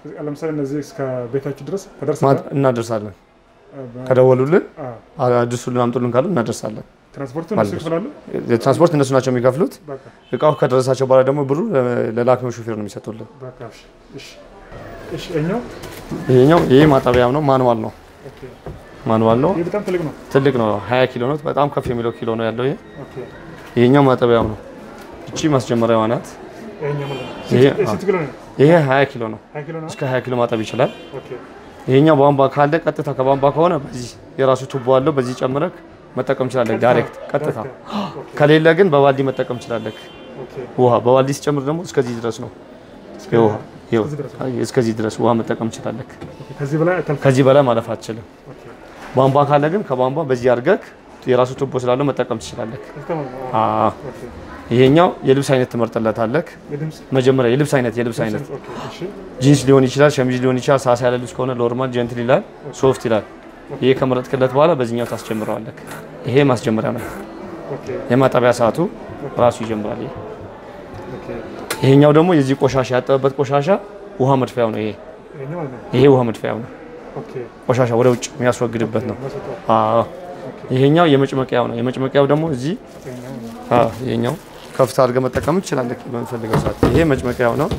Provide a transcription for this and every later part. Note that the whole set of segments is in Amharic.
ለምሳሌ እነዚህ እስከ ቤታችሁ ድረስ ተደርሰናል። ማድ- እናደርሳለን። ከደወሉልን አድርሱልን፣ አምጡልን ካሉ እናደርሳለን። ትራንስፖርቱ እነሱ ይከፍላሉ። የትራንስፖርት እነሱ ናቸው የሚከፍሉት። በቃ እቃው ከደረሳቸው በኋላ ደግሞ ብሩ ለላኪው ሹፌር ነው የሚሰጡልን። በቃ እሺ፣ እሺ፣ እሺ። እኛው ይሄኛው ይሄ ማጠቢያም ነው፣ ማንዋል ነው። ኦኬ፣ ማንዋል ነው፣ ይህ በጣም ትልቅ ነው። ትልቅ ነው። 20 ኪሎ ነው። በጣም ከፍ የሚለው ኪሎ ነው ያለው ይሄ። ኦኬ፣ ይሄኛው ማጠቢያው ነው። እቺ ማስጀመሪያዋ ናት። ይሄኛው ማለት ነው። ይሄ ስንት- ስንት ኪሎ ነው? ይሄ 20 ኪሎ ነው። ሀያ ኪሎ ነው። እስከ 20 ኪሎ ማጠብ ይችላል። ኦኬ፣ ይሄኛው ቧንቧ ካለ ቀጥታ ከቧንቧ ከሆነ በዚህ የራሱ ቱቦ አለው። በዚህ ጨምረክ መጠቀም ትችላለህ፣ ዳይሬክት ቀጥታ። ኦኬ፣ ከሌለ ግን በባልዲ መጠቀም ትችላለህ። ኦኬ፣ ውሃ በባልዲ ሲጨምር ደግሞ እስከዚህ ድረስ ነው። የውሃ ይኸው፣ እስከዚህ ድረስ አይ፣ እስከዚህ ድረስ ውሃ መጠቀም ትችላለህ። ኦኬ። ከዚህ በላይ አታልፍም። ከዚህ በላይ ማለፍ አትችልም። ኦኬ፣ ቧንቧ ካለ ግን ከቧንቧ በዚህ አድርገህ የራሱ ቱቦ ስላለው መጠቀም ትችላለህ። እስከ- አዎ። ኦኬ፣ ይሄኛው የልብስ አይነት ትመርጥለታለህ። የድምፅ መጀመሪያ የልብስ አይነት የልብስ አይነት ኦኬ፣ እሺ፣ ጂንስ ሊሆን ይችላል፣ ሸሚዝ ሊሆን ይችላል። ሳሳ ያለ ልብስ ከሆነ ኖርማል ጀንትል ይላል፣ ሶፍት ይላል። ይሄ ከመረጥክለት በኋላ በዚህኛው ታስጀምረዋለህ። ይሄ ማስጀመሪያ ነው። ኦኬ፣ የማጠቢያ ሰዓቱ ራሱ ይጀምራል። ይሄ ኦኬ። ይሄኛው ደግሞ የዚህ ቆሻሻ ያጠበበት ቆሻሻ ውሃ መድፊያው ነው። ይሄ ይሄኛው ማለት ነው። ይሄ ውሃ መድፊያው ነው። ኦኬ፣ ቆሻሻ ወደ ውጭ የሚያስወግድበት ነው። መስጠው አዎ። ይሄኛው የመጭመቂያው ነው። የመጭመቂያው ደግሞ እዚህ ይሄኛው ነው። አዎ፣ ይሄኛው ከፍታ አድርገህ መጠቀም ትችላለህ በምፈልገው ሰዓት። ይሄ መጭመቂያው ነው።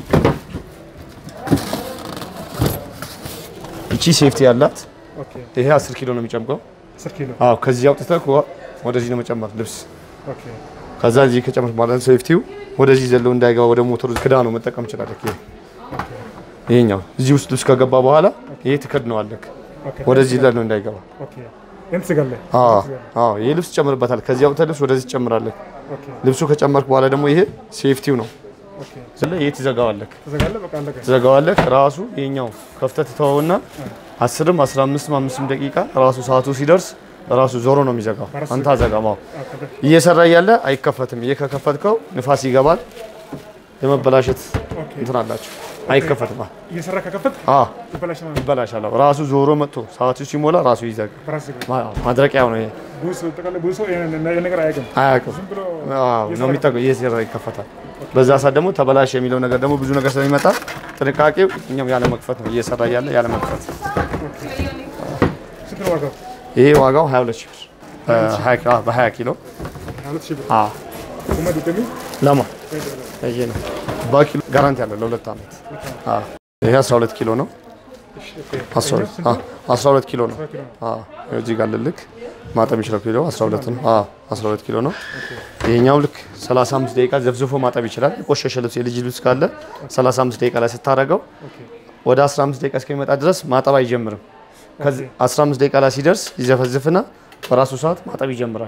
እቺ ሴፍቲ ያላት ኦኬ፣ ይሄ 10 ኪሎ ነው የሚጨምቀው። አስር ኪሎ አዎ ከዚህ አውጥተህ ወ- ወደዚህ ነው መጨመር ልብስ። ኦኬ፣ ከዛ እዚህ ከጨመርክ በኋላ ሴፍቲው ወደዚህ ዘሎ እንዳይገባ ወደ ሞተሩ ክዳ ነው መጠቀም ትችላለህ። ይሄ ይሄኛው እዚህ ውስጥ ልብስ ከገባ በኋላ ይሄ ትከድነዋለህ ኦኬ፣ ወደዚህ ዘሎ እንዳይገባ። ኦኬ። ይሄን ትዘጋለህ። አዎ ትዘጋለህ። አዎ ይሄ ልብስ ትጨምርበታል። ከዚህ አውጥተህ ልብስ ወደዚህ ትጨምራለህ። ኦኬ፣ ልብሱ ከጨመርክ በኋላ ደግሞ ይሄ ሴፍቲው ነው። ኦኬ። ስለዚህ ይሄ ትዘጋዋለህ ትዘጋለህ። በቃ አለቀ። ትዘጋዋለህ። ራሱ ይሄኛው ከፍተህ ትተወውና አስርም አስራ አምስትም አምስትም ደቂቃ ራሱ ሰዓቱ ሲደርስ ራሱ ዞሮ ነው የሚዘጋው። አንተ አዘጋማው ኦኬ፣ እየሰራ እያለ አይከፈትም። ይሄ ከከፈትከው ንፋስ ይገባል፣ የመበላሸት እንትን አላቸው። አይከፈትም። እየሰራ ከከፈት አ ይበላሻል ማለት ነው። ይበላሻል። ራሱ ዞሮ መጥቶ ሰዓቱ ሲሞላ ራሱ ይዘጋል። በራስ ዘጋ። ማ- ማድረቂያው ነው ይሄ። ብዙ ሰው ጠቅላላ ብዙ ሰው ይሄን ይሄን ነገር አያውቅም። አያውቅም ዝም ብሎ አዎ ነው የሚጠቀው። እየሰራ ይከፈታል። በዛ ሰዓት ደግሞ ተበላሽ የሚለው ነገር ደግሞ ብዙ ነገር ስለሚመጣ ጥንቃቄው እኛም ያለ መክፈት ነው። እየሰራ እያለ ያለ መክፈት። ስንት ነው ዋጋው? ይሄ ዋጋው 22 ሺህ ብር በ20 ኪሎ- በ20 ኪሎ ሁለት ሺህ ብር። አ ቁመ ድጋሚ ለማ ይሄ ነው በኪሎ ጋራንቲ አለው ለሁለት ዓመት። አ ይሄ 12 ኪሎ ነው። እሺ፣ ኦኬ። 12 አ 12 ኪሎ ነው። ኪሎ ነው። አ እዚህ ጋር ልልክ ማጠብ የሚችለው ኪሎ 12 ነው። አ 12 ኪሎ ነው። ይሄኛው ልክ 35 ደቂቃ ዘፍዝፎ ማጠብ ይችላል። የቆሸሸ ልብስ የልጅ ልብስ ካለ 35 ደቂቃ ላይ ስታደርገው ኦኬ፣ ወደ 15 ደቂቃ እስከሚመጣ ድረስ ማጠብ አይጀምርም። ከዚህ 15 ደቂቃ ላይ ሲደርስ ይዘፈዝፍና በራሱ ሰዓት ማጠብ ይጀምራል።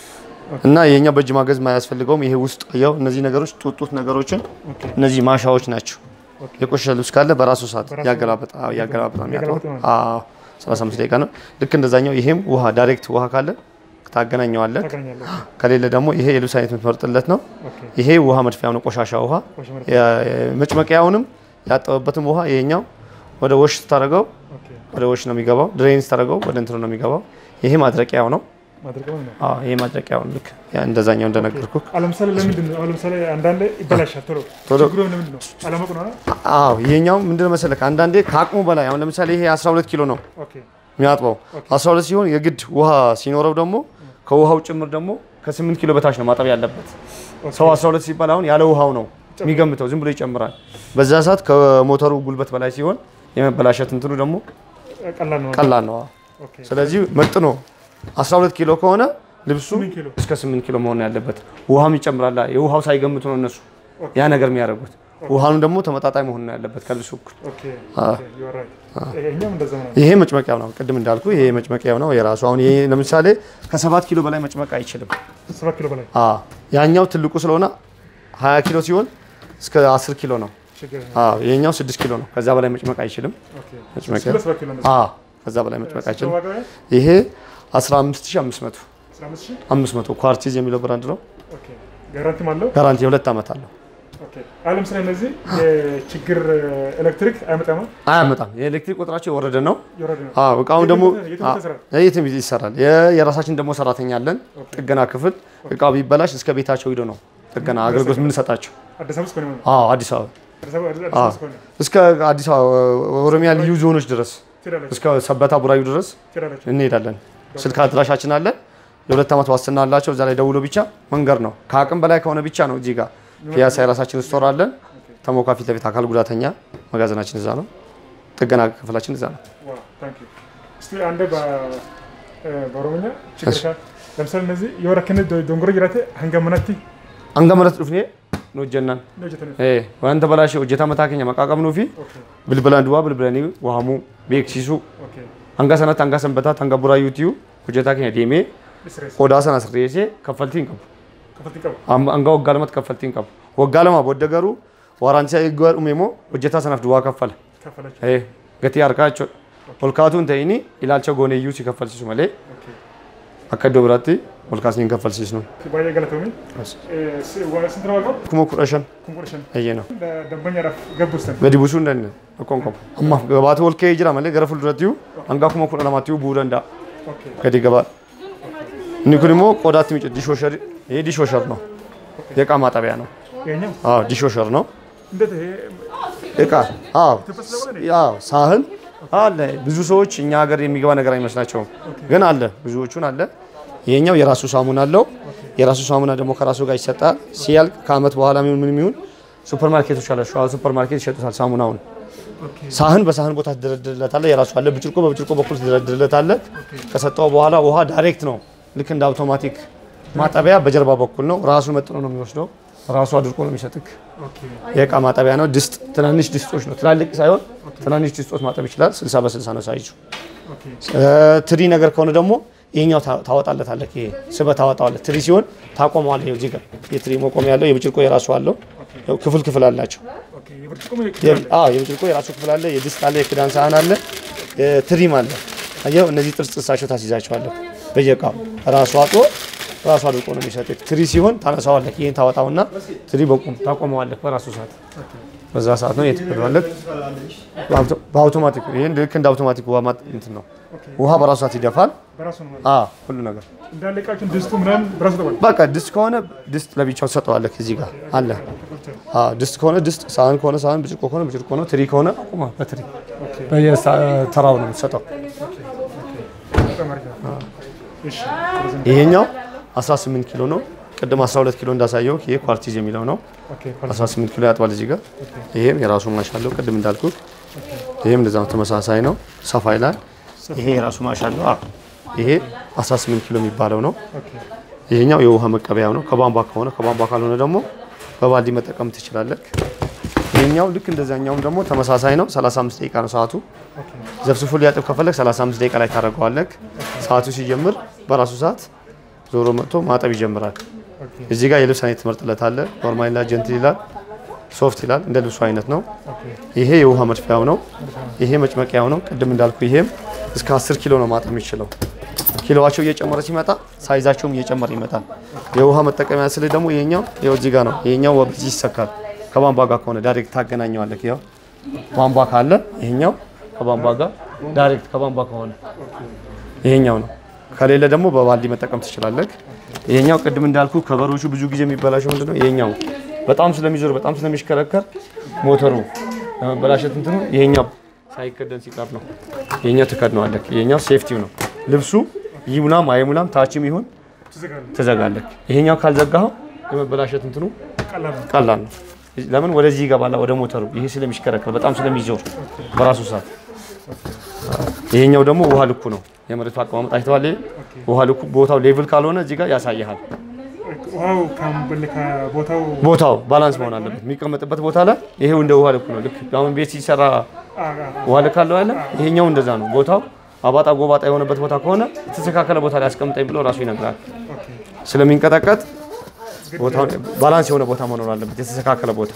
እና የኛው በእጅ ማገዝ ማያስፈልገውም። ይሄ ውስጥ ያው እነዚህ ነገሮች ጡጡት ነገሮችን ኦኬ። እነዚህ ማሻዎች ናቸው። ኦኬ። የቆሸሸ ልብስ ካለ በራሱ ሰዓት በራሱ ያገላበጣ ያገላበጣ ነው የሚያጥበው። ያገላበጣ ነው። አዎ 35 ደቂቃ ነው። ልክ እንደዛኛው ይሄም ውሃ ዳይሬክት ውሃ ካለ ታገናኘዋለህ። ታገናኛለህ። ከሌለ ደግሞ ይሄ የልብስ አይነት የምትመርጥለት ነው። ኦኬ፣ ይሄ ውሃ መድፊያው ነው፣ ቆሻሻ ውሃ ቆሻ ማለት መጭመቂያውንም ያጠበበትም ውሃ ይሄኛው ወደ ወሽ ስታደርገው ኦኬ። ወደ ወሽ ነው የሚገባው። ድሬን ስታደርገው ወደ እንትኑ ነው የሚገባው። ይሄ ማድረቂያው ነው። ማድረቂያው ነው። አዎ ይሄ ማድረቂያው ነው። ልክ ያ እንደዛኛው እንደነገርኩ። አሁን ለምሳሌ ለምንድን ነው? አሁን ለምሳሌ አንዳንዴ ይበላሻል ቶሎ ቶሎ። ችግሩ ለምንድን ነው? አለማወቅ ነው አይደል? አዎ ይሄኛው ምንድን ነው መሰለህ አንዳንዴ ከአቅሙ በላይ አሁን ለምሳሌ ይሄ 12 ኪሎ ነው ኦኬ፣ የሚያጥበው 12 ሲሆን የግድ ውሃ ሲኖረው ደግሞ ከውሃው ጭምር ደግሞ ከ8 ኪሎ በታች ነው ማጠብ ያለበት። ሰው 12 ሲባል አሁን ያለ ውሃው ነው የሚገምተው፣ ዝም ብሎ ይጨምራል። በዛ ሰዓት ከሞተሩ ጉልበት በላይ ሲሆን የመበላሸት እንትኑ ደግሞ ቀላል ነው። ቀላል ነው። ኦኬ፣ ስለዚህ መጥኖ 12 ኪሎ ከሆነ ልብሱ ስምንት ኪሎ እስከ 8 ኪሎ መሆን ያለበት። ውሃም ይጨምራል። የውሃው ሳይገምቱ ነው እነሱ ያ ነገር የሚያደርጉት። ውሃኑ ደግሞ ተመጣጣኝ መሆን ነው ያለበት ከልብሱ እኩል። ኦኬ፣ ኦኬ፣ you are right። ይሄኛውም እንደዛ ነው። ይሄ መጭመቂያው ነው። ቅድም እንዳልኩ ይሄ መጭመቂያው ነው የራሱ። አሁን ይሄ ለምሳሌ ከሰባት ኪሎ በላይ መጭመቅ አይችልም። ሰባት ኪሎ በላይ አ ያኛው ትልቁ ስለሆነ 20 ኪሎ ሲሆን እስከ 10 ኪሎ ነው። ችግር የለም። አ ይሄኛው 6 ኪሎ ነው። ከዛ በላይ መጭመቅ አይችልም። ኦኬ፣ መጭመቂያ ስለ ሰባት ኪሎ እንደዛ። አ ከዛ በላይ መጭመቅ አይችልም። ዋጋው ያ? ይሄ 15500 አስራ አምስት ሺህ? 500 ኳርቲዝ የሚለው ብራንድ ነው። ኦኬ፣ ጋራንቲም አለው። ጋራንቲ የሁለት ዓመት አለው። ኦኬ፣ አሁን ለምሳሌ እነዚህ የችግር ኤሌክትሪክ አይመጣም አያመጣም። የኤሌክትሪክ ቁጥራቸው የወረደ ነው። የወረደ ነው። አዎ እቃውን ደግሞ የትም አ- ይሰራል? የትም ይሰራል። የ- የራሳችን ደግሞ ሰራተኛ አለን፣ ጥገና ክፍል። እቃው ቢበላሽ እስከ ቤታቸው ሂዶ ነው ጥገና አገልግሎት የምንሰጣቸው። አዲስ አበባ ውስጥ ነው የሚሆነው። አዎ አዲስ አበባ አዲስ አበባ አዲስ አዎ። አበባ እስከሆነ እስከ አዲስ አበባ ኦሮሚያ ልዩ ዞኖች ድረስ ትሄዳላችሁ እስከ ሰበታ ቡራዩ ድረስ ትሄዳላችሁ። እንሄዳለን። ስልክ አድራሻችን አለ። የሁለት ዓመት ዋስትና አላቸው። እዛ ላይ ደውሎ ብቻ መንገድ ነው። ከአቅም በላይ ከሆነ ብቻ ነው። እዚህ ጋር ፒያሳ የራሳችን ስቶር አለን። ተሞካ ፊት ለፊት አካል ጉዳተኛ መጋዘናችን እዛ ነው። ጥገና ክፍላችን እዛ ነው። ዋው ታንክ ዩ። እስቲ አንዴ በ- እ፣ በኦሮምኛ ችግር ካ ለምሳሌ እነዚህ የወረክነ ዶንጎሮ ጅራቴ ሀንገመናቲ አንገመረት ዱፍኔ ነው ጀናን ነው ጀተነ ዋንተ በላሽ ሆጀታ መታከኛ መቃቀምኑ ፊ ኦኬ ብልብላን ዱዋ ብልብለኒ ዋሙ ቤክሲሱ ኦኬ hanga sanatti hanga sanbataa hanga buraayyuutii hojjetaa keenya deemee ዲስሬስ qodaa sana sirreessee kaffaltii hin qabu. ከፈልቲ ቀቡ Amma- Hanga waggaa lamatti kaffaltii hin qabu. Waggaa lamaa booda garuu waraansi eeggaa dhume immoo hojjetaa sanaaf duwwaa kaffala. ከፈለች Eh, Gatii harkaa jechuudha. Ol kaatu hin ta'in ilaalcha gooneeyyuu si kaffalchiisu malee ኦኬ akka iddoo biraatti ol kaasnee hin kaffalchiisnu. ባየ ገለቶሚ ስንት ነው ዋጋው? Kuma kudha shan ኮምፖርሽን eeyyee no. ደንበኛadhaaf ገቡስተን Gadi buusuu hin dandeenye tokkoon qabu. Ammaaf gabaatu ol ka'ee jira malee gara fuuldurattiyyuu hanga kuma kudha lamaattiyyuu bu'uu danda'a. ኦኬ gadi gabaa inni kun immoo qodaatti miidha dishooshar ይሄ ዲሾሸር ነው የእቃ ማጠቢያ ነው ይሄኛው አዎ ዲሾሸር ነው እንዴት ይሄ እቃ አዎ ኢትዮጵያ ስለሆነ ነው? አዎ ሳህን አለ ብዙ ሰዎች እኛ ሀገር የሚገባ ነገር አይመስላቸውም ግን አለ ብዙዎቹን አለ ይሄኛው የራሱ ሳሙና አለው የራሱ ሳሙና ደግሞ ከራሱ ጋር ይሰጣል ሲያልቅ ከአመት በኋላ ምን ምን የሚሆን ሱፐር ማርኬቶች አለ ሸዋ ሱፐር ማርኬት ይሸጡታል ሳሙናውን ኦኬ ሳህን በሳህን ቦታ ትደረድርለታለህ። የራሱ አለ። ብርጭቆ በብርጭቆ በኩል ትደረድርለታለህ። ከሰጠው በኋላ ውሃ ዳይሬክት ነው። ልክ እንደ አውቶማቲክ ማጠቢያ በጀርባ በኩል ነው። ራሱ መጥኖ ነው የሚወስደው። ራሱ አድርቆ ነው የሚሰጥክ። ኦኬ የእቃ ማጠቢያ ነው። ድስት ትናንሽ ድስቶች ነው። ትላልቅ ሳይሆን ትናንሽ ድስቶች ማጠብ ይችላል። 60 በ60 ነው ሳይዙ። ኦኬ እ፣ ትሪ ነገር ከሆነ ደግሞ ይሄኛው ታ- ታወጣለታለህ። ይሄ ስበህ ታወጣዋለህ። ትሪ ሲሆን ታቆመዋለህ። ይኸው እዚህ ጋር የትሪ መቆሚያ ያለው የብርጭቆ የራሱ አለው። ያው ክፍል ክፍል አላቸው። ኦኬ የብርጭቆ የ- አዎ የብርጭቆ የራሱ ክፍል አለ። የድስት አለ፣ የክዳን ሳህን አለ፣ ትሪም አለ። አየው እነዚህ ጥርስ ጥርሳቸው ታስይዛቸዋለህ። በየእቃው ራሱ አጥሮ ራሱ አድርቆ ነው የሚሰጥህ። ትሪ ሲሆን ታነሳዋለህ። ይህን ታወጣውና ትሪ በቁም ታቆመዋለህ። በራሱ ሰዓት በዛ ሰዓት ነው የትከለዋለህ። በአውቶማቲክ ይህን ልክ እንደ አውቶማቲክ ውሃ ማጥ እንትን ነው። ውሃ በራሱ ሰዓት ይደፋል። በራሱ ነው ማለት አዎ ሁሉ ነገር እንዳለ እቃችን ድስቱ ምናምን በራሱ ተባለ በቃ ድስት ከሆነ ድስት ለብቻው ትሰጠዋለህ። እዚህ ጋር አለ። አዎ ድስት ከሆነ ድስት፣ ሳህን ከሆነ ሳህን፣ ብርጭቆ ከሆነ ብርጭቆ ነው። ትሪ ከሆነ አቁማ በትሪ በየተራው ነው የምትሰጠው። በጣም አሪፍ ነው። እሺ ስለዚህ ይሄኛው 18 ኪሎ ነው። ቅድም 12 ኪሎ እንዳሳየው ይሄ ኳርቲዝ የሚለው ነው። ኦኬ 18 ኪሎ ያጥባል እዚህ ጋር። ይሄም የራሱ ማሽ አለው ቅድም እንዳልኩት። ይሄም እንደዛ ነው፣ ተመሳሳይ ነው፣ ሰፋ ይላል። ይሄ የራሱ ማሽ አለው። አዎ ይሄ 18 ኪሎ የሚባለው ነው። ኦኬ ይሄኛው የውሃ መቀበያው ነው። ከቧንቧ ከሆነ ከቧንቧ ካልሆነ ደግሞ በባልዲ መጠቀም ትችላለህ። ይሄኛው ልክ እንደዛኛውም ደግሞ ተመሳሳይ ነው። 35 ደቂቃ ነው ሰዓቱ። ኦኬ ዘፍስፎ ሊያጥብ ከፈለግ 35 ደቂቃ ላይ ታደርገዋለህ። ሰዓቱ ሲጀምር በራሱ ሰዓት ዞሮ መጥቶ ማጠብ ይጀምራል። ኦኬ እዚህ ጋር የልብስ አይነት ትመርጥለታለህ። ኖርማል ይላል፣ ጀንትል ይላል፣ ሶፍት ይላል። እንደ ልብሱ አይነት ነው። ኦኬ ይሄ የውሃ መድፊያው ነው። ይሄ መጭመቂያው ነው። ቅድም እንዳልኩ ይሄም እስከ 10 ኪሎ ነው ማጠብ የሚችለው። ኪሎዋቸው እየጨመረ ሲመጣ ሳይዛቸውም እየጨመረ ይመጣል። የውሃ መጠቀሚያ ስል ደግሞ ይሄኛው ይኸው እዚህ ጋር ነው። ይሄኛው በዚህ ይሰካል። ከቧንቧ ጋር ከሆነ ዳይሬክት ታገናኘዋለህ። ይኸው ቧንቧ ካለ ይሄኛው ከቧንቧ ጋር ዳይሬክት ከቧንቧ ከሆነ ይሄኛው ነው። ከሌለ ደግሞ በባልዲ መጠቀም ትችላለህ። ይሄኛው ቅድም እንዳልኩ ከበሮቹ ብዙ ጊዜ የሚበላሸው ምንድነው? ይሄኛው በጣም ስለሚዞር በጣም ስለሚሽከረከር ሞተሩ ለመበላሸት እንትኑ ይሄኛው ሳይከደን ሲቀር ነው። ይሄኛው ትከድነዋለህ። ይሄኛው ሴፍቲው ነው። ልብሱ ይሙላም አይሙላም ታችም ይሁን ትዘጋለህ። ትዘጋለህ። ይሄኛው ካልዘጋኸው የመበላሸት እንትኑ ቀላል ነው። ቀላል ነው። ለምን ወደዚህ ይገባል ወደ ሞተሩ። ይሄ ስለሚሽከረከር በጣም ስለሚዞር በራሱ ሰዓት። ይሄኛው ደግሞ ውሃ ልኩ ነው። የመሬቱ አቀማመጥ አይተዋል። ይሄ ውሃ ልኩ ቦታው ሌቭል ካልሆነ እዚህ ጋር ያሳይሃል። ውሃው ከበል ከቦታው ቦታው ባላንስ መሆን አለበት። የሚቀመጥበት ቦታ ላይ ይሄው እንደ ውሃ ልኩ ነው። ልክ አሁን ቤት ሲሰራ አ- አ- ውሃ ልክ አለው ያለ ይሄኛው እንደዛ ነው። ቦታው አባጣ ጎባጣ የሆነበት ቦታ ከሆነ የተስተካከለ ቦታ ላይ አስቀምጠኝ ብሎ ራሱ ይነግራል። ኦኬ ስለሚንቀጠቀጥ ቦታው ባላንስ የሆነ ቦታ መኖር አለበት፣ የተስተካከለ ቦታ።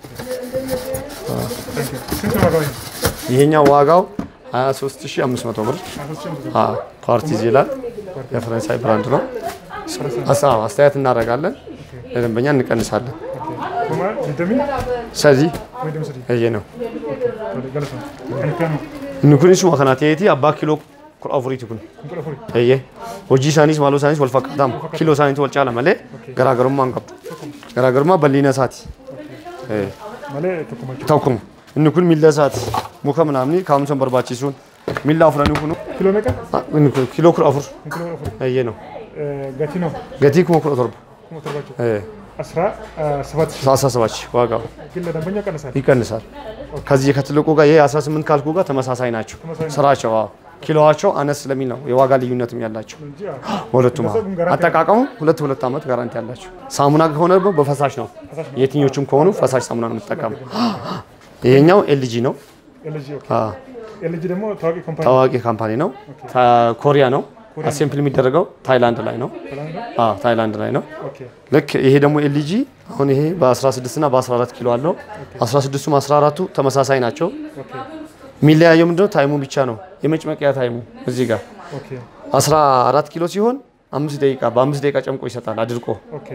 ታንክ ዩ። ስንት ነው ዋጋው? ይሄ? ይሄኛው ዋጋው 23500 ብር አስር ሺህ ብር። አ ፓርቲዝ ይላል። የፈረንሳይ ብራንድ ነው። አሳ አስተያየት እናደርጋለን፣ ለደንበኛ እንቀንሳለን። ኦኬ ኩማ ዲደሚ ስለዚህ ወይ ደም ሰዲ ይሄ ነው ገለሰ ከነካኑ ንኩኒሱ ወከናቴቲ አባ ኪሎ ኩል አፉሪቲ ኩን እንቁላፉሪ Eeyyee hojii isaaniis maaloo isaaniis wal fakkaataama kiiloo isaaniitu wal caala malee garaagarummaa hin qabdu garaagarummaa bal'ina isaati. Eh, malee tokko machu tokkuma inni kun miilla isaati muka ምናምን kaa'umsa barbaachisuun miilla afuranii kunu kiiloo meeqa inni kun kiiloo kudha afur kiiloo afur eeyyee ነው gatii ነው gatii kuma kudha torba kuma torbaቸው ee, አስራ ሰባት ሺህ አስራ ሰባት ሺህ ዋጋው ግን ለደንበኛ ቀንሳል ይቀንሳል። ከዚህ ከትልቁ ጋር ይሄ 18 ካልኩ ጋር ተመሳሳይ ናቸው ተመሳሳይ ነው። ስራቸው። አዎ ኪሎዋቸው አነስ ስለሚል ነው የዋጋ ልዩነትም ያላቸው እንጂ በሁለቱም። አዎ። እነሱ ግን ጋራንቲ አጠቃቀሙ ሁለት ሁለት ዓመት ጋራንቲ ያላቸው። ሳሙና ከሆነ ደግሞ በፈሳሽ ነው። ፈሳሽ ነው። የትኞቹም ከሆኑ ፈሳሽ ሳሙና ነው የምትጠቀመው። ይሄኛው ኤልጂ ነው። ኤልጂ ኦኬ አዎ፣ ኤልጂ ደግሞ ታዋቂ ኮምፓኒ ታዋቂ ካምፓኒ ነው። ታ- ኮሪያ ነው። አሴምፕል የሚደረገው ታይላንድ ላይ ነው። ሰላም ነው አዎ፣ ታይላንድ ላይ ነው። ኦኬ ልክ ይሄ ደግሞ ኤልጂ አሁን ይሄ በ16 እና በ14 ኪሎ አለው። 16ቱም 14ቱ ተመሳሳይ ናቸው። ኦኬ የሚለያየው ምንድነው? ታይሙ ብቻ ነው። የመጭመቂያ ታይሙ እዚህ ጋር ኦኬ 14 ኪሎ ሲሆን አምስት ደቂቃ በአምስት ደቂቃ ጨምቆ ይሰጣል አድርቆ። ኦኬ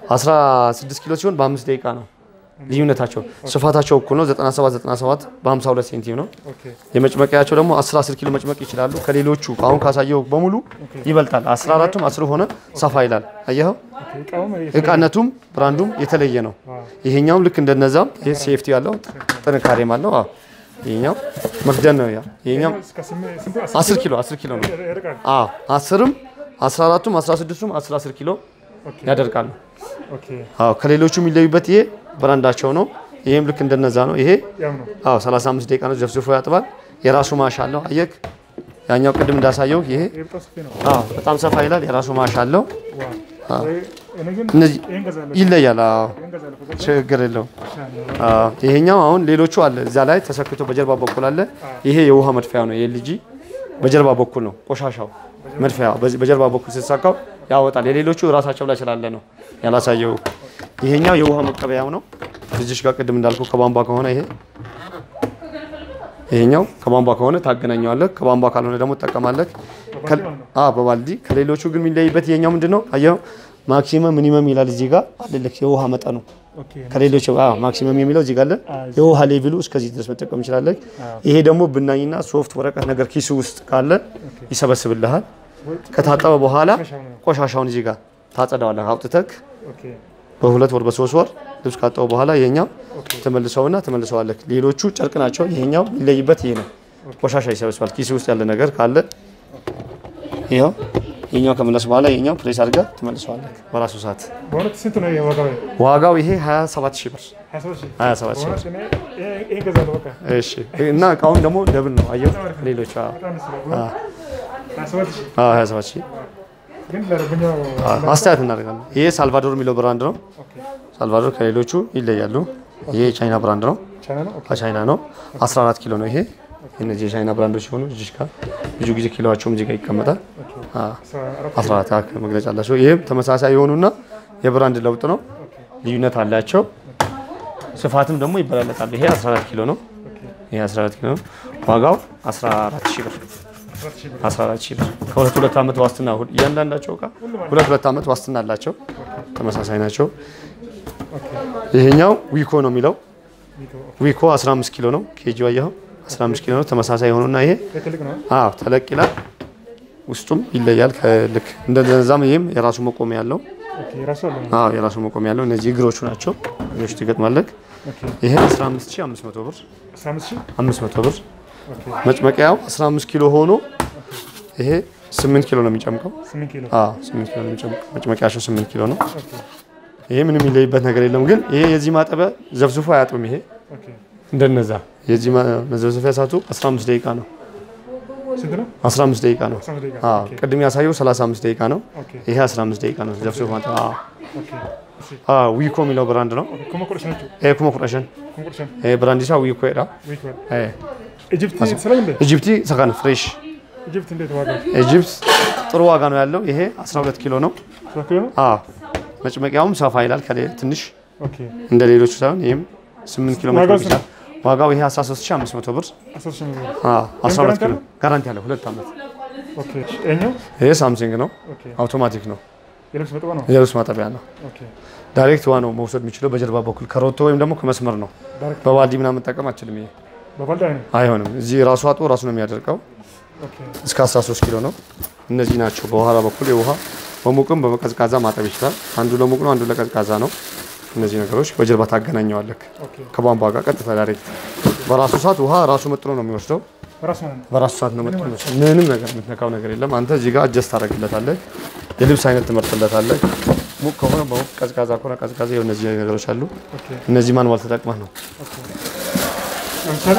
16 ኪሎ ሲሆን በአምስት ደቂቃ ነው ልዩነታቸው። ስፋታቸው እኩል ነው። 97 97 በ52 ሴንቲም ነው። ኦኬ የመጭመቂያቸው ደግሞ 10 10 ኪሎ መጭመቅ ይችላሉ። ከሌሎቹ አሁን ካሳየው በሙሉ ይበልጣል። 14ቱም 10 ሆነ ሰፋ ይላል። አየኸው? ኦኬ እቃውም እቃነቱም ብራንዱም የተለየ ነው። ይሄኛውም ልክ እንደነዛም ይሄ ሴፍቲ ያለው ጥንካሬም አለው። አዎ ይሄኛው መክደን ነው። ያ ይሄኛው እስከ ስምንት ስንት 10 ኪሎ 10 ኪሎ ነው። ይርቃል አዎ 10ም 14ቱም 16ቱም 10 10 ኪሎ ኦኬ ያደርጋሉ። ኦኬ አዎ ከሌሎቹ የሚለዩበት ይሄ ብራንዳቸው ነው። ይሄም ልክ እንደነዛ ነው። ይሄ ያው ነው አዎ 35 ደቂቃ ነው ዘፍዝፎ ያጥባል። የራሱ ማሽ አለው። አየክ ያኛው ቅድም እንዳሳየው ይሄ ይሄ በጣም ሰፊ ነው አዎ በጣም ሰፋ ይላል። የራሱ ማሽ አለው። ዋው እኔ ግን እነዚህ ይሄን ገዛለሁ ይለያል። አዎ ይሄን ገዛለሁ ከዛ ችግር የለውም። ይሻላል አዎ ይሄኛው አሁን ሌሎቹ አለ እዛ ላይ ተሰክቶ በጀርባ በኩል አለ። ይሄ የውሃ መድፊያ ነው። የኤልጂ በጀርባ በኩል ነው ቆሻሻው መድፊያ በዚህ በጀርባ በኩል ስትሳካው ያወጣል። የሌሎቹ ራሳቸው ላይ ስላለ ነው ያላሳየው። ይሄኛው የውሃ መቀበያው ነው። እዚሽ ጋር ቅድም እንዳልኩ ከቧንቧ ከሆነ ይሄ ይሄኛው ከቧንቧ ከሆነ ታገናኘዋለህ፣ ከቧንቧ ካልሆነ ደግሞ ትጠቀማለህ። ከ- አዎ በባልዲ ከሌሎቹ ግን የሚለይበት ይሄኛው ምንድነው? አየኸው ማክሲመም ሚኒመም ይላል እዚህ ጋር አለልክ የውሃ መጠኑ ኦኬ ከሌሎች አዎ ማክሲመም የሚለው እዚህ ጋር አለ። የውሃ ሌቭሉ እስከዚህ ድረስ መጠቀም እንችላለን። ይሄ ደግሞ ብናኝና ሶፍት ወረቀት ነገር ኪሱ ውስጥ ካለ ይሰበስብልሃል። ከታጠበ በኋላ ቆሻሻውን እዚህ ጋር ታጸዳዋለህ። አውጥተክ ኦኬ በሁለት ወር በሶስት ወር ልብስ ካጠበ በኋላ ይሄኛው ትመልሰውና ትመልሰዋለህ። ሌሎቹ ጨርቅ ናቸው። ይሄኛው የሚለይበት ይሄ ነው። ቆሻሻ ይሰበስባል። ኪሱ ውስጥ ያለ ነገር ካለ ይኸው ይሄኛው ከመለስ በኋላ ይሄኛው ፕሬስ አድርገህ ትመልሰዋለህ በራሱ ሰዓት። በእውነት ስንት ነው ይሄ ዋጋው ዋጋው ይሄ 27 ሺህ ብር 27 ሺህ 27 ሺህ ብር በእውነት እኔ ይሄ- ይሄን ገዛለሁ በቃ እሺ እና እቃውን ደግሞ ደብል ነው አየው። ሌሎች አዎ በጣም ደስ ይላል በእውነት 27 ሺህ አዎ 27 ሺህ ግን ለደንበኛው አዎ፣ አስተያየት እናደርጋለን። ይሄ ሳልቫዶር የሚለው ብራንድ ነው። ኦኬ ሳልቫዶር ከሌሎቹ ይለያሉ። ይሄ የቻይና ብራንድ ነው። ቻይና ነው ኦኬ ከቻይና ነው። 14 ኪሎ ነው ይሄ። እነዚህ የቻይና ብራንዶች ሲሆኑ እዚህ ጋር ብዙ ጊዜ ኪሎዋቸውም እዚህ ጋር ይቀመጣል። አዎ 14 አካባቢ መግለጫ አላቸው። ይህም ተመሳሳይ የሆኑና የብራንድ ለውጥ ነው። ልዩነት አላቸው። ስፋትም ደግሞ ይበላለጣሉ። ይሄ 14 ኪሎ ነው። ይሄ 14 ኪሎ ነው። ዋጋው 14 ሺህ ብር 14 ሺህ ብር ከሁለት ሁለት ዓመት ዋስትና ሁል- እያንዳንዳቸው እቃ ሁለት ሁለት ዓመት ዋስትና አላቸው። ተመሳሳይ ናቸው። ይሄኛው ዊኮ ነው የሚለው ዊኮ 15 ኪሎ ነው። ኬጂ አየኸው 15 ኪሎ ነው። ተመሳሳይ የሆኑና ይሄ ትልቅ ነው አዎ ተለቅ ይላል። ውስጡም ይለያል። ከልክ እንደዛም ይሄም የራሱ መቆሚያ ያለው ኦኬ የራሱ አለ አዎ የራሱ መቆሚያ ያለው እነዚህ እግሮቹ ናቸው። እግሮቹ ትገጥማለህ። ኦኬ ይሄ 15500 ብር 15 ሺህ 500 ብር ኦኬ መጭመቂያው 15 ኪሎ ሆኖ ይሄ 8 ኪሎ ነው የሚጨምቀው። 8 ኪሎ አዎ 8 ኪሎ ነው የሚጨምቀው። መጭመቂያቸው 8 ኪሎ ነው። ኦኬ ይሄ ምንም የሚለይበት ነገር የለም። ግን ይሄ የዚህ ማጠቢያ ዘፍዝፎ አያጥብም። ይሄ ኦኬ እንደነዛ የዚህ ማ- መዘፍዘፊያ ሰዓቱ 15 ደቂቃ ነው። ስንት ነው 15 ደቂቃ ነው። 15 ደቂቃ አዎ ኦኬ ቅድም ያሳየው 35 ደቂቃ ነው። ኦኬ ይሄ 15 ደቂቃ ነው። ዘፍዝፎ ማጠብ። አዎ ኦኬ እሺ አዎ ዊኮ የሚለው ብራንድ ነው። ኦኬ ኮሞ ቆርሽናችሁ ይሄ ኩሞ ቁረሽን ኮሞ ቆርሽን ይሄ ብራንድ ይሳ ዊኮ ይዳ ዊክ ወር ይሄ ኢጂፕት ሰላም እንዴ ኢጂፕቲ ሰካን ፍሬሽ ኢጂፕት እንዴት ዋጋው ኢጂፕት ጥሩ ዋጋ ነው ያለው። ይሄ 12 ኪሎ ነው። 7 ኪሎ ነው አዎ መጭመቂያውም ሰፋ ይላል ከሌ ትንሽ ኦኬ እንደ ሌሎቹ ሳይሆን ይሄም 8 ኪሎ ዋጋው መጭመቅ ስንት ይችላል። ዋጋው ይሄ 13500 ብር 10 ሺህ ነው አዎ 12 ኪሎ ጋራንቲ ጋራንቲ ያለው ሁለት ዓመት። ኦኬ እኛው ይሄ ሳምሰንግ ነው። ኦኬ አውቶማቲክ ነው። የልብስ መጠባ ነው የልብስ ማጠቢያ ነው። ኦኬ ዳይሬክት ውሃ ነው መውሰድ የሚችለው በጀርባ በኩል ከሮቶ ወይም ደግሞ ከመስመር ነው። ዳይሬክት በባልዲ ምናምን መጠቀም አችልም። ይሄ በባልዳ ነው አይሆንም። እዚህ ራሱ አጥቦ ራሱ ነው የሚያደርቀው። ኦኬ እስከ 13 ኪሎ ነው። እነዚህ ናቸው። በኋላ በኩል የውሃ በሙቅም በቀዝቃዛ ማጠብ ይችላል። አንዱ ለሙቅ ነው፣ አንዱ ለቀዝቃዛ ነው። እነዚህ ነገሮች በጀርባ ታገናኘዋለህ ኦኬ ከቧንቧ ጋር ቀጥታ ዳይሬክት በራሱ ሰዓት ውሃ ራሱ መጥኖ ነው የሚወስደው። በራሱ ማለት ነው። በራሱ ሰዓት ነው መጥኖ የሚወስደው። ምንም ነገር የምትነካው ነገር የለም። አንተ እዚህ ጋር አጀስት ታደርግለታለህ። የልብስ አይነት ትመርጥለታለህ። ሙቅ ከሆነ በሙቅ ቀዝቃዛ ከሆነ ቀዝቃዛ። ይኸው እነዚህ ነገሮች አሉ። ኦኬ እነዚህ ማንዋል ተጠቅመህ ነው ኦኬ ለምሳሌ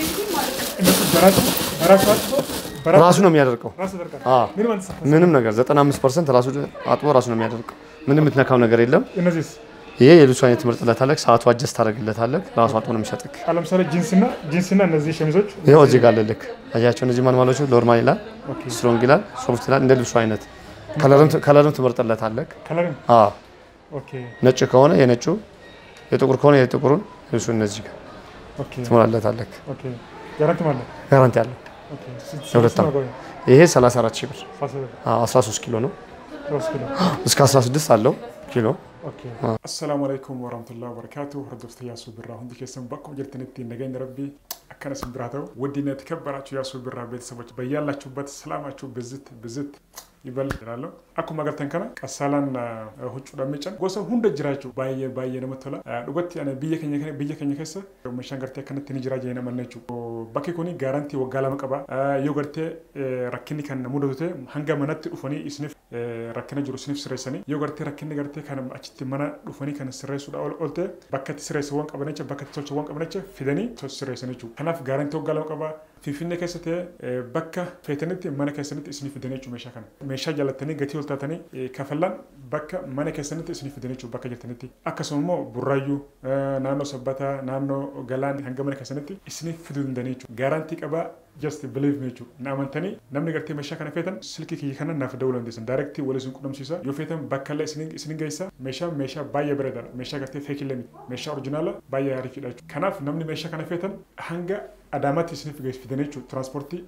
እነሱ በራሱ በራሱ አጥቶ በራሱ ራሱ ነው የሚያደርገው። ራሱ ያደርጋል። አዎ ምንም አንሳ ምንም ነገር 95 ፐርሰንት ራሱ አጥቦ ራሱ ነው የሚያደርገው። ምንም የምትነካው ነገር የለም። እነዚህስ ይሄ የልብሱ አይነት ትመርጥለታለህ። ሰዓቱ አጀስት ታደርግለታለህ። ራሱ አጥቦ ነው የሚሰጥክ። አሁን ለምሳሌ ጂንስና ጂንስና እነዚህ ሸሚዞች ይኸው እዚህ ጋር አለልክ። አያቸው እነዚህ ማንዋሎቹ ኖርማል ይላል፣ ኦኬ ስትሮንግ ይላል፣ ሶፍት ይላል። እንደ ልብሱ አይነት ከለርም ከለርም ትመርጥለታለህ። ከለርም አዎ ኦኬ ነጭ ከሆነ የነጩ የጥቁር ከሆነ የጥቁሩን ልብሱ እነዚህ ጋር ኦኬ ትሞላለታለህ። ኦኬ ጋራንቲ ማለት ጋራንቲ አለው። ኦኬ የሁለት ዓመት። ይሄ 34 ሺህ ብር ፋሲል አዎ፣ 13 ኪሎ ነው። ሮስ ኪሎ እስከ 16 አለው ኪሎ። ኦኬ አሰላሙ አለይኩም ወራህመቱላሂ ወበረካቱ hordofta yaasuu birraa hundi keessan bakkuma jirtanitti nageenya rabbii akkana isin biraa ta'u ውድና የተከበራችሁ ያሱ ብራ ቤተሰቦች በያላችሁበት ሰላማችሁ ብዝት ብዝት ይበል ይላለሁ akkuma agartan kana qassaalaan huccuudhaan miican gosa hunda jiraachuu baay'ee baay'ee namatti tola dhugatti ani biyya keenya kana biyya keenya keessa meeshaan gartee akkanatti ni jira jee namanna jechuudha bakki kuni gaarantii waggaa lama qaba yoo gartee rakkinni kan mudatu ta'e hanga manatti dhufanii isiniif rakkina jiru isiniif sirreessanii yoo gartee rakkinni gartee kan achitti mana dhufanii kan sirreessuudha ol ol ta'e bakka itti sirreessu waan qaban jecha bakka itti tolchu waan qaban jecha fidanii sirreessan jechuudha kanaaf gaarantii waggaa lama qaba finfinnee keessa ta'e bakka feetanitti mana keessanitti isinii fidan jechuudha meeshaa kana meeshaa jaallattanii gatii ol taatanii kafallaan bakka mana keessanitti isinii fidan jechuudha bakka jirtanitti akkasuma immoo burraayyuu naannoo sabbataa naannoo galaan hanga mana keessanitti isinii fiduu danda'anii jechuudha gaarantii qabaa just believe me jechuudha na amantanii namni gartee meeshaa kana feetan silkii kiyya kana naaf dawuu dandeessan daayirektii wal isin qunnamsiisa yoo feetan bakka illee isin geessa meeshaa meeshaa baay'ee bareedaadha meeshaa gartee feekillee miti meeshaa orijinaala baay'ee ariifidha jechuudha kanaaf namni meeshaa kana feetan hanga adaamaatti isiniif geessifidan jechuudha tiraanspoortii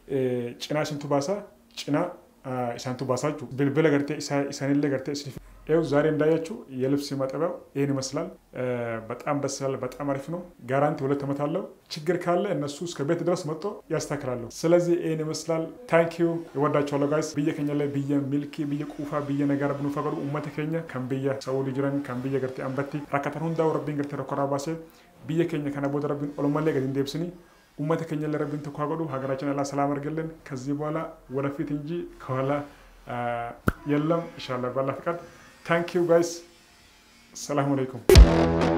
cinaa isintu baasaa cinaa isaantu baasaa jechuudha bilbila gartee isaanillee gartee isiniif ይኸው ዛሬ እንዳያችሁ የልብስ ማጠቢያው ይህን ይመስላል። በጣም ደስ ይላል። በጣም አሪፍ ነው። ጋራንቲ ሁለት ዓመት አለው። ችግር ካለ እነሱ እስከ ቤት ድረስ መጥቶ ያስተካክላሉ። ስለዚህ ይህን ይመስላል። ታንኪዩ ይወዳቸዋለሁ ጋይስ ብየ ከኛ ላይ ብየ ሚልኪ ብየ ቁፋ ብየ ነገር ብኑ ፈቀዱ ኡመተ keenya kan biyya saudi jiran kan biyya gartee ambatti rakkatan hundaa rabbiin gartee rakkoraa baasee biyya keenya kana booda rabbiin olumallee gadi hin deebisini ኡመተ keenya ላይ ረቢን ተኳገዱ ሀገራችን አላህ ሰላም አድርገልን። ከዚህ በኋላ ወደፊት እንጂ ከኋላ የለም። ኢንሻላህ ባላ ፍቃድ ታንክ ዩ ጋይስ። ሰላም አለይኩም